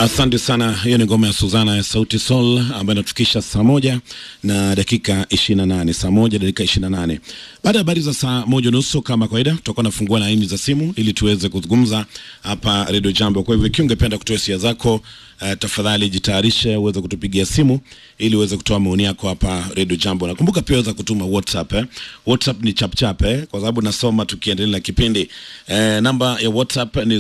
Asante sana. Hiyo ni ngoma ya Suzana ya Sauti Sol ambayo inatufikisha saa moja na dakika 28, saa moja dakika 28. Baada ya habari za saa moja nusu kama kawaida, tutakuwa nafungua laini za simu ili tuweze kuzungumza hapa Radio Jambo. Kwa hivyo ikiwa ungependa kutoa hisia zako, uh, tafadhali jitayarishe uweze kutupigia simu ili uweze kutoa maoni yako hapa Radio Jambo. Nakumbuka pia uweza kutuma WhatsApp eh. WhatsApp ni chapchap eh, kwa sababu nasoma tukiendelea na kipindi. Eh, namba ya WhatsApp ni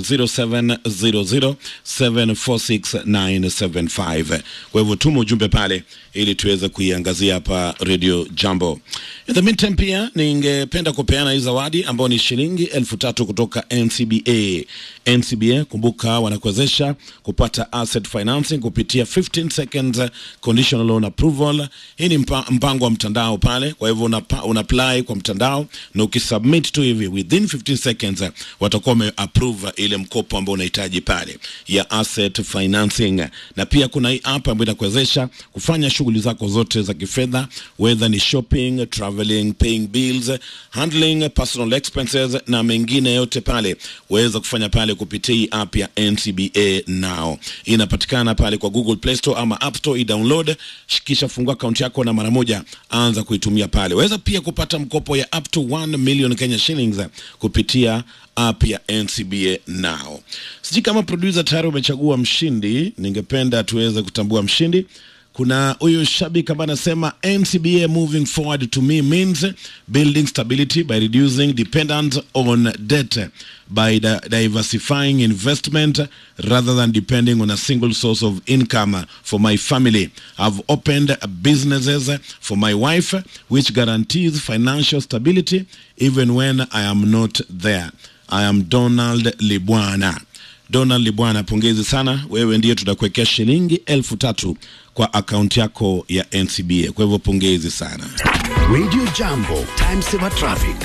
0700746975. Kwa hivyo tuma ujumbe pale ili tuweze kuiangazia hapa Radio Jambo. In the meantime pia ningependa kupeana hii zawadi ambayo ni shilingi elfu tatu kutoka NCBA. NCBA kumbuka, wanakuwezesha kupata asset financing kupitia 15 seconds conditional loan approval. Hii ni mpa, mpango wa mtandao pale, kwa hivyo una, una apply kwa mtandao na ukisubmit tu hivi within 15 seconds watakuwa wame approve ile mkopo ambao unahitaji pale ya asset financing, na pia kuna hii app ambayo inakuwezesha kufanya shughuli zako zote za kifedha, whether ni shopping, traveling, paying bills, handling personal expenses na mengine yote pale, waweza kufanya pale kupitia hii app ya NCBA Now. Inapatikana pale kwa Google Play Store ama App Store, i-download kisha fungua akaunti yako na mara moja anza kuitumia pale. Waweza pia kupata mkopo ya up to 1 million Kenya shillings kupitia app ya NCBA Now. Sijui kama producer tayari umechagua mshindi, ningependa tuweze kutambua mshindi. Kuna huyu shabiki ambaye anasema NCBA moving forward to me means building stability by reducing dependence on debt by di diversifying investment rather than depending on a single source of income for my family. I've opened businesses for my wife which guarantees financial stability even when I am not there. I am Donald Libwana. Donald Libwana, pongezi sana, wewe ndiye tutakuwekea shilingi elfu tatu kwa akaunti yako ya NCBA. Kwa hivyo pongezi sana. Radio Jambo, time saver traffic.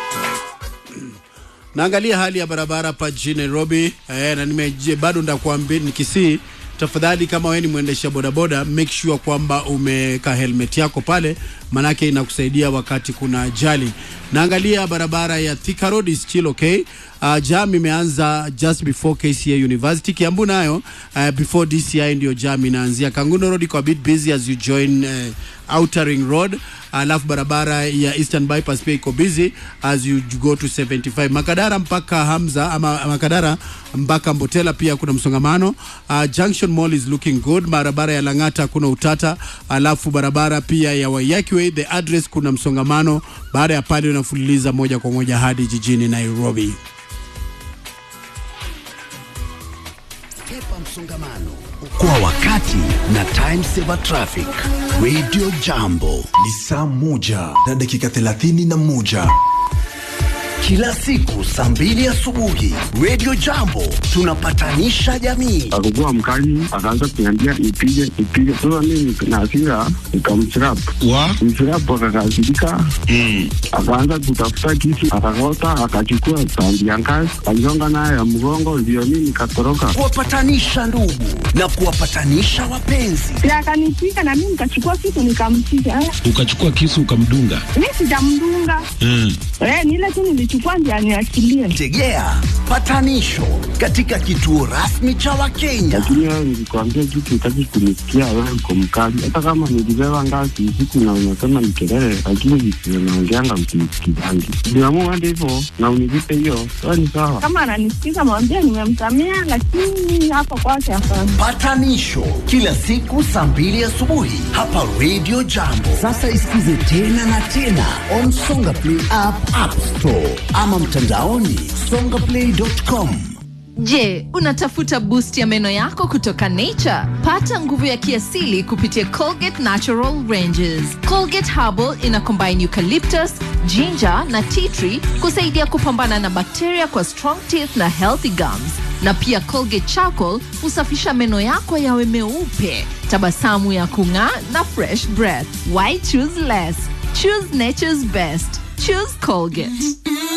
Naangalia hali ya barabara hapa jijini Nairobi eh, na nimeje bado ndakuambia nikisii tafadhali kama wewe ni mwendesha bodaboda make sure kwamba umeka helmet yako pale, manake inakusaidia wakati kuna ajali. Naangalia barabara ya Thika Road is still okay. Uh, jam imeanza just before KCA University. Kiambu nayo uh, before DCI ndio jam inaanzia. Kanguno Road iko a bit busy as you join uh, Outer Ring Road. Alafu barabara ya Eastern Bypass pia iko busy as you go to 75. Makadara mpaka Hamza ama Makadara mpaka Mbotela pia kuna msongamano. Uh, Junction Mall is looking good. Barabara ya Lang'ata kuna utata. Alafu barabara pia ya Waiyaki Way the address kuna msongamano. Baada ya pale unafululiza moja kwa moja hadi jijini Nairobi. Epa msongamano kwa wakati na time saver traffic. Radio Jambo ni saa moja na dakika thelathini na moja kila siku saa mbili asubuhi. Radio Jambo tunapatanisha jamii. Alikuwa mkali, akaanza kuniambia nipige nipige. Sasa mimi na hasira nikamchirap wa mchirap, akakasirika akaanza kutafuta kisu, akakota, akachukua tandi ya ngazi, aligonga nayo ya mgongo, ndio mimi nikatoroka. Kuwapatanisha ndugu na kuwapatanisha wapenzi. na akanipiga na mimi nikachukua kitu nikampiga. Eh, ukachukua kisu ukamdunga. Mi sijamdunga Mm. eh, ni ile tu nilichukua ndio aniachilie. Tegea patanisho katika kituo rasmi cha Wakenya. Lakini wewe nilikwambia kitu, utaki kunisikia, wewe uko mkali. Hata kama nilibeba ngazi usiku na unasema ni kelele, lakini visivyo naongeanga msinisikizangi. Niamua hadi hivyo na univipe hiyo, wewe ni sawa. Kama ananisikiza mwambie nimemsamea, lakini hapa kwake hapana. Patanisho kila siku saa mbili asubuhi hapa Radio Jambo. Sasa isikize tena na tena on Songa Play app, App Store ama mtandaoni songaplay.com. Je, unatafuta boost ya meno yako kutoka Nature? Pata nguvu ya kiasili kupitia Colgate Natural Ranges. Colgate Herbal ina combine eucalyptus, ginger na tea tree kusaidia kupambana na bakteria kwa strong teeth na healthy gums. Na pia Colgate Charcoal husafisha meno yako yawe meupe, tabasamu ya kung'aa na fresh breath. Why choose less? Choose nature's best. Choose Colgate.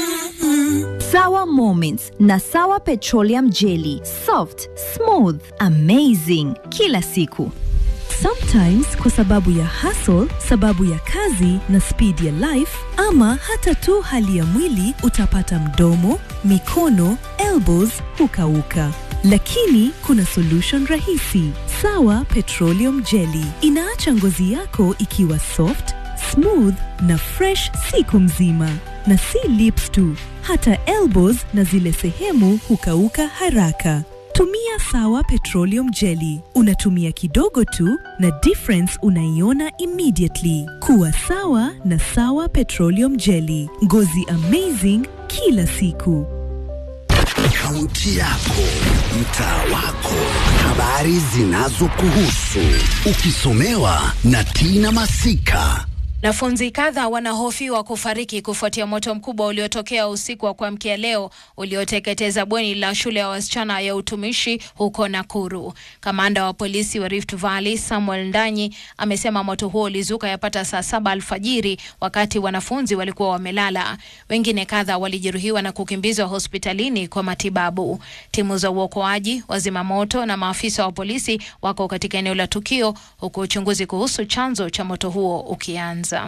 Sawa Moments na Sawa Petroleum Jelly. Soft, smooth, amazing kila siku. Sometimes kwa sababu ya hustle, sababu ya kazi na speed ya life ama hata tu hali ya mwili utapata mdomo, mikono, elbows hukauka. lakini kuna solution rahisi. Sawa Petroleum Jelly inaacha ngozi yako ikiwa soft, smooth na fresh siku mzima, na si lips tu, hata elbows na zile sehemu hukauka haraka. Tumia Sawa Petroleum Jelly. Unatumia kidogo tu na difference unaiona immediately. Kuwa sawa na Sawa Petroleum Jelly. Ngozi amazing kila siku. Kaunti yako, mtaa wako, habari zinazokuhusu, ukisomewa na Tina Masika. Wanafunzi kadha wanahofiwa kufariki kufuatia moto mkubwa uliotokea usiku wa kuamkia leo ulioteketeza bweni la shule ya wasichana ya utumishi huko Nakuru. Kamanda wa polisi wa Rift Valley Samuel Ndanyi amesema moto huo ulizuka yapata saa saba alfajiri wakati wanafunzi walikuwa wamelala. Wengine kadha walijeruhiwa na kukimbizwa hospitalini kwa matibabu. Timu za uokoaji, wazima moto na maafisa wa polisi wako katika eneo la tukio huku uchunguzi kuhusu chanzo cha moto huo ukianza.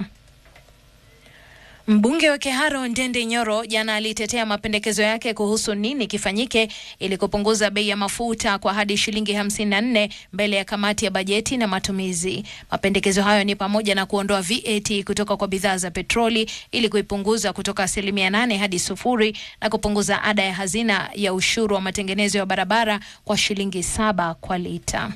Mbunge wa Keharo Ndende Nyoro jana alitetea mapendekezo yake kuhusu nini kifanyike ili kupunguza bei ya mafuta kwa hadi shilingi 54 mbele ya kamati ya bajeti na matumizi. Mapendekezo hayo ni pamoja na kuondoa VAT kutoka kwa bidhaa za petroli ili kuipunguza kutoka asilimia nane hadi sufuri na kupunguza ada ya hazina ya ushuru wa matengenezo ya barabara kwa shilingi saba kwa lita.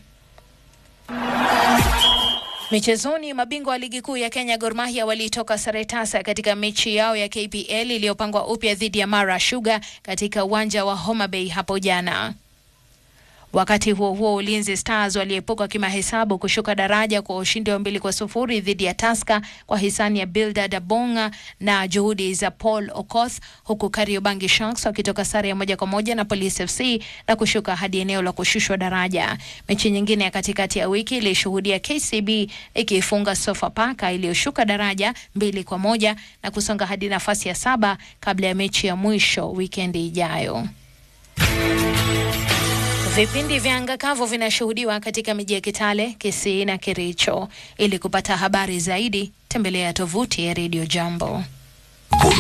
Michezoni, mabingwa wa ligi kuu ya Kenya Gor Mahia walitoka sare tasa katika mechi yao ya KPL iliyopangwa upya dhidi ya Mara Sugar katika uwanja wa Homa Bay hapo jana. Wakati huo huo, Ulinzi Stars waliepuka kimahesabu kushuka daraja kwa ushindi wa mbili kwa sufuri dhidi ya Tusker kwa hisani ya Bildad Abonga na juhudi za Paul Okoth, huku Kariobangi Sharks wakitoka sare ya moja kwa moja na Police FC na kushuka hadi eneo la kushushwa daraja. Mechi nyingine ya katikati ya wiki ilishuhudia KCB ikiifunga Sofapaka iliyoshuka daraja mbili kwa moja na kusonga hadi nafasi ya saba kabla ya mechi ya mwisho wikendi ijayo. Vipindi vya anga kavu vinashuhudiwa katika miji ya Kitale, Kisii na Kericho. Ili kupata habari zaidi, tembelea tovuti ya Radio Jambo.